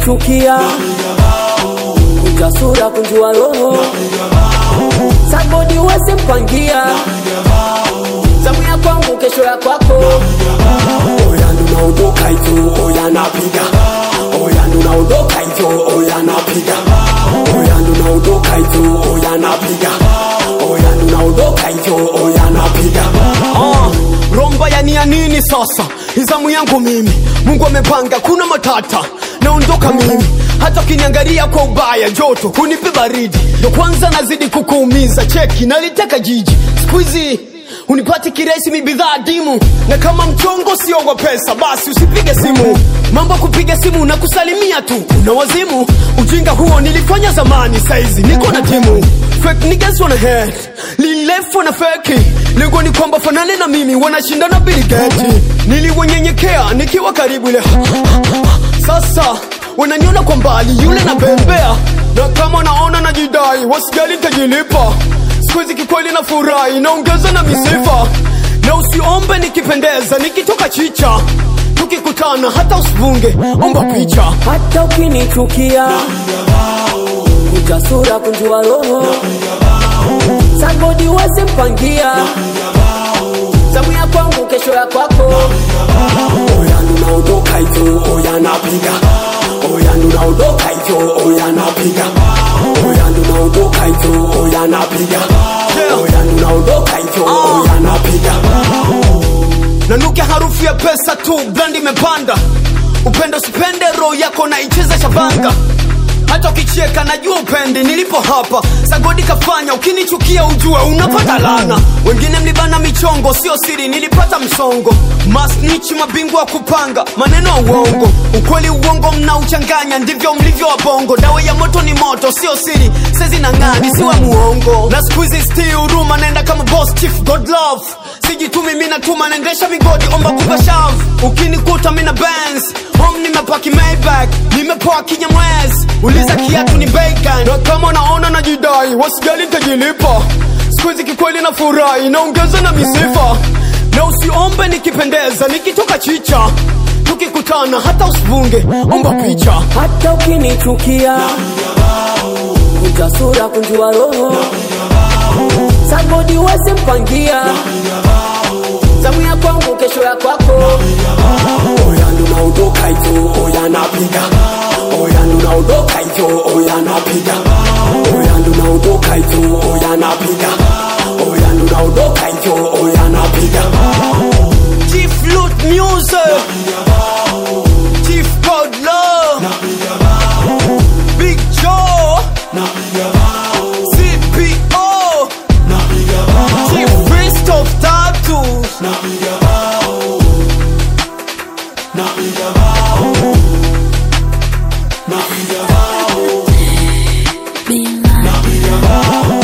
ukinichukia utasura kunjua roho sabodi uweze mpangia zamu ya kwangu kesho ya kwako oya ndunaondoka hivyo oya napiga oya ndunaondoka hivyo oya napiga oya ndunaondoka hivyo oya napiga oya ndunaondoka hivyo oya napiga Ah, romba ya nia nini sasa izamu yangu mimi mungu amepanga kuna matata naondoka mimi hata ukiniangalia kwa ubaya joto hunipe baridi ndo kwanza nazidi kukuumiza cheki naliteka jiji skuizi unipati kiresi mi bidhaa dimu na kama mchongo sio wa pesa basi usipige simu mambo kupiga simu na kusalimia tu una wazimu ujinga huo nilifanya zamani saizi niko na timu fake niggas wanna head lilefo na feki lengo ni kwamba fanane na mimi wanashindana biligeti niliwanyenyekea nikiwa karibu ile sasa wananiona kwa mbali yule na bembea na kama naona najidai wasijali tajilipa sikuhizi kikweli na furahi naongeza na misifa na usiombe nikipendeza nikitoka chicha tukikutana hata usivunge omba picha hata ukinichukia utasura kunjua roho sabodi uweze mpangia zamu ya kwangu kesho ya kwako oya ndunaondoka hivyo oya napiga oya ndunaondoka hivyo oya napiga oya ndunaondoka hivyo oya napiga oya ndunaondoka hivyo oya napiga nanuke harufu ya pesa tu brand imepanda upendo sipende roho yako naicheza shabanga hata ukicheka najua upendi nilipo hapa sagodi kafanya ukinichukia ujue unapata lana wengine mlibana michongo sio siri nilipata msongo masnich mabingwa wa kupanga maneno ya uongo ukweli uongo mnauchanganya ndivyo mlivyo wabongo dawa ya moto ni moto sio siri sezi na ng'ani siwa muongo na skuizi sti huruma naenda kama boss chief god love sijitumi mi natuma naendesha migodi omba kukashav ukinikuta mina bens home nimepaki maybach nimepoa kinyamwezi uliza kiatu ni bacon na kama naona najidai wasijali tajilipa skuizi kikweli na furahi naongeza na misifa na usiombe nikipendeza nikitoka chicha tukikutana hata usivunge omba picha hata ukinichukia utasura kunjua roho sabodi uweze mpangia zamu ya kwangu kesho ya kwako oya ndunaondoka hivyo oya napiga oya ndunaondoka hivyo oya napiga oya ndunaondoka hivyo oya napiga oya ndunaondoka hivyo oya napiga Chief Loot Music Chief God Love Big Joe CPO Chief Christoph Tattoos Be mine.